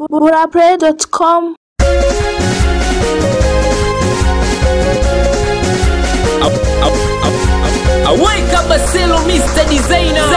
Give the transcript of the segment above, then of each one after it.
burapray.com Aweka Baselo Mr. Designer.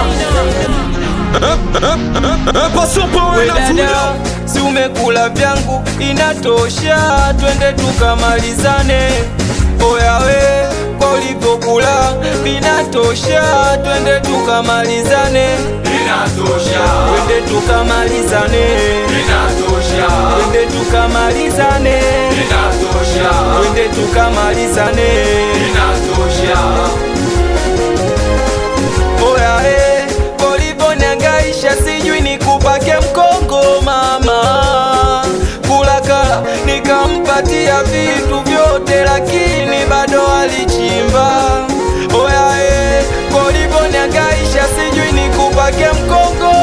We dada, si umekula vyangu, inatosha, twende tukamalizane. Oya we, kwa ulivyokula vinatosha, twende tukamalizane. Twende tukamalizane, twende tukamalizane, twende tukamalizane. Oya eh, polivoniangaisha sijui nikupake mkongo mama kulakala nikampatia vitu vyote lakini bado alichimba Oya eh, polivoniangaisha sijui nikupake mkongo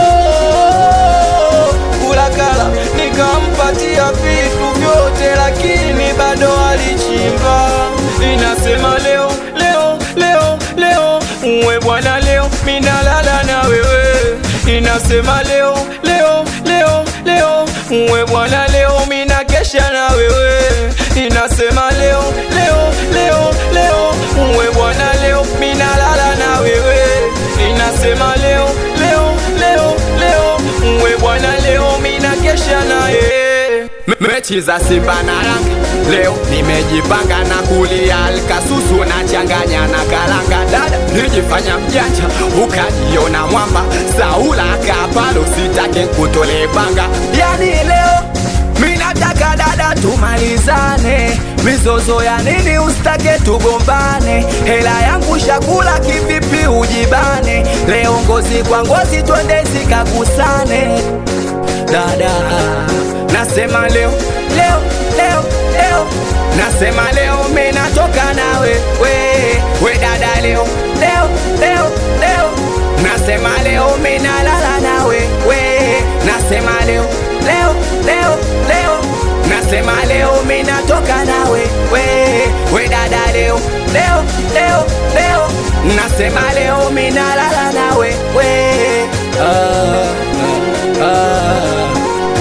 kulakala nikampatia vitu vyote lakini bado alichimba inasema leo leo leo leo uwe bwana leo minalala na wewe inasema leo leo leo leo uwe bwana leo minakesha na wewe inasema leo leo leo leo uwe bwana leo minalala na wewe inasema leo leo leo leo uwe bwana leo minakesha na yeye mechi za Simba na Yanga leo nimejipanga na kulia alkasusu na changanya na karanga dada nijifanya mjanja ukajiona mwamba Saula kapalo sitake kutole panga yani leo minataka dada tumalizane mizozo ya nini ustake tugombane hela yangu shakula kivipi ujibane leo ngozi kwa ngozi twende zikagusane dada nasema leo leo leo leo nasema leo minatoka nawe we we dada leo leo leo leo nasema leo minalala nawe we nasema leo leo leo leo nasema leo minatoka nawe we we dada leo leo leo leo nasema leo minalala nawe we ah, ah, ah.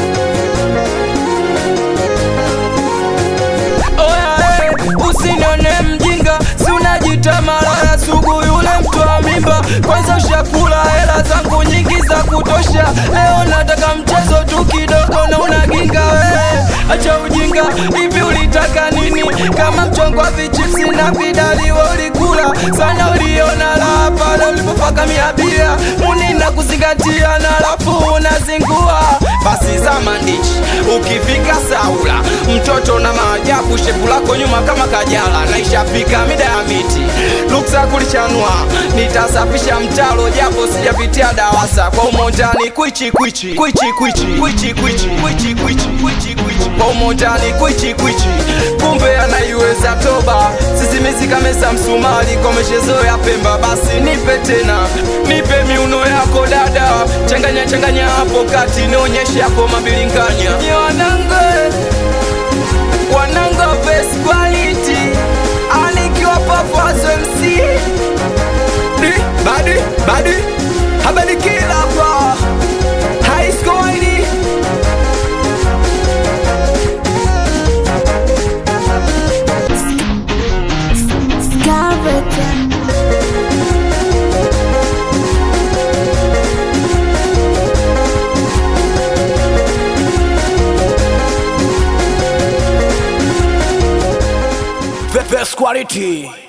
Oya, eh, usinione mjinga, si unajita malaya sugu yule mtu wa mimba. Kwanza ushakula hela zangu nyingi za kutosha, leo nataka mchezo tu kidogo na unaginga wewe. Acha ujinga, hivi ulitaka nini? Kama mchongo wa vichipsi na vidali wewe ulikula sana, uliona raha pale ulipopaka mia bia muni na kuzingatia na alafu unazingua basi za mandishi ukifika Saula mtoto na maajabu shepu lako nyuma kama kajala na ishafika mida ya miti luksa kulichanua nitasafisha mtalo japo sijapitia dawasa kwa umojani kwichi kwichi kwichi kwichi kwichi kwichi kwichi kwichi kwichi kwichi kwa umojani kwichi kwichi kumbe anaiweza toba sisimizi kamesa msumari kwa meshezo ya Pemba basi nipe tena nipe miuno yako dada changanya changanya hapo kati nionyeshe hapo mabilinganya wanangu wanangu best quality anikiwa papazo MC Di, badi badi habari kila hapa high score ID Scarlet best quality